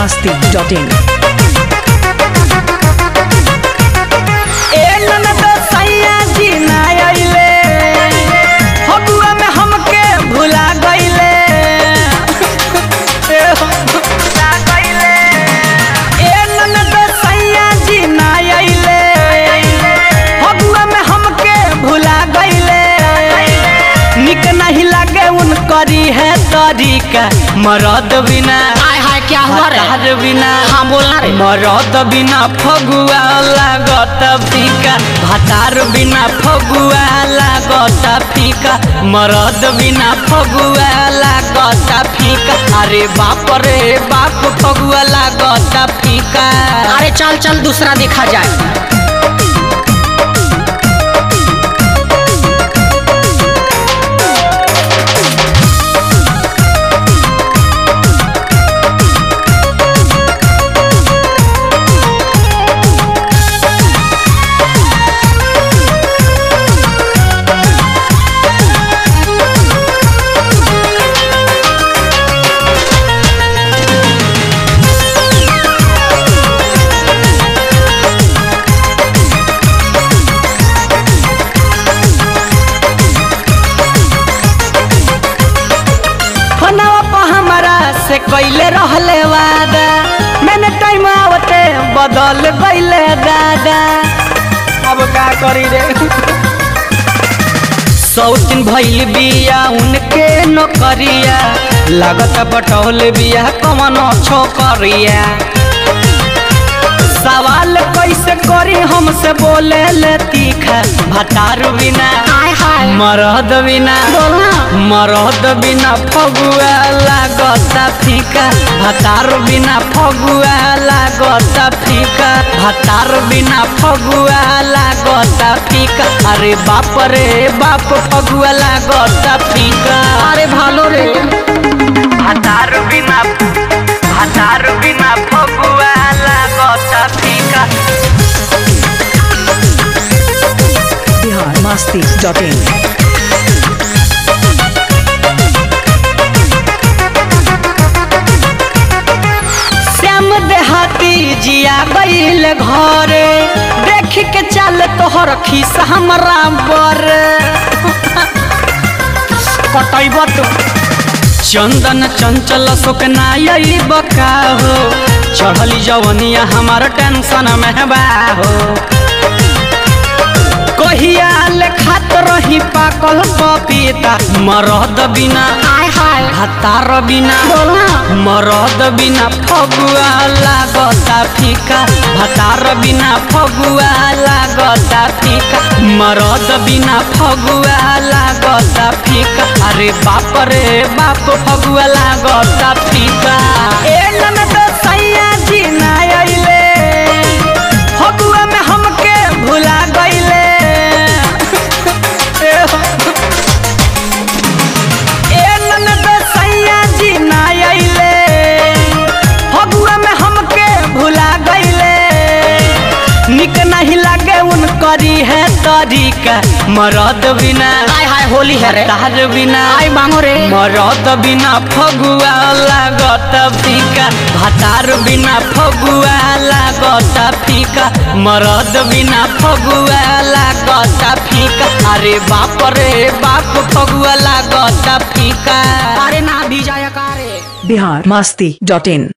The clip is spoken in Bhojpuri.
masti.in. ए ननद सैया जी ना अइले फगुआ में हमके भुला गइले ए हो, भुला गइले। ए ननद सैया जी ना अइले फगुआ में हमके भुला गइले निक नहीं लागे उनकरी है तरीका मरद बिना हाय हाय क्या हुआ रे हतार बिना हाँ बोलना रे मरद बिना फगुआ लागत फीका भातार बिना फगुआ लागत फीका मरद बिना फगुआ लागत फीका अरे बाप रे बाप फगुआ लागत फीका अरे चल चल दूसरा देखा जाए फनवा पर हमारा से कैले रहले वादा मैंने टाइम आवते बदल गइले दादा अब का करी रे सौतिन भइल बिया उनके नौकरिया लागत बटौल बिया कमन छोकरिया सवाल कैसे करी हमसे बोले ले तीखा भतार बिना हाय हाय मरद बिना बोलना मरद बिना फगुआ लागता फीका भतार बिना फगुआ लागता फीका भतार बिना फगुआ लागता फीका अरे बाप रे बाप फगुआ लागता फीका अरे भालो रे भतार बिना भतार बिना फगुआ लागता फीका Bihar masti.in. श्याम देहाती जिया गईल घरे देख के चल तोहर खीस हमरा बर कटैब तो चंदन चंचल शोक नाई बका हो चढ़ली जवनिया हमार टेंशन में बा हो कहिया ले खात रही पाकल पपीता मरद बिना हाय हाय हतार बिना बोलना मरद बिना फगुआ लागता फीका भतार बिना फगुआ लागता फीका मरद बिना फगुआ लागता फीका अरे बाप रे बाप फगुआ लागता फीका ए ननद सैया जी ना अइले फगुआ में हमके भुला गइले ए हो, ए ननद सैया जी ना अइले फगुआ में हमके भुला गइले निक नहीं लागे उनकरी है तरीका मरद बिना हाय हाय होली है रे तार बिना हाय मांगो रे मरद बिना फगुआ लागत फीका भातार बिना फगुआ लागत फीका मरद बिना फगुआ लागत फीका अरे बाप रे बाप फगुआ लागत फीका अरे ना भी जाया का रे Bihar masti.in.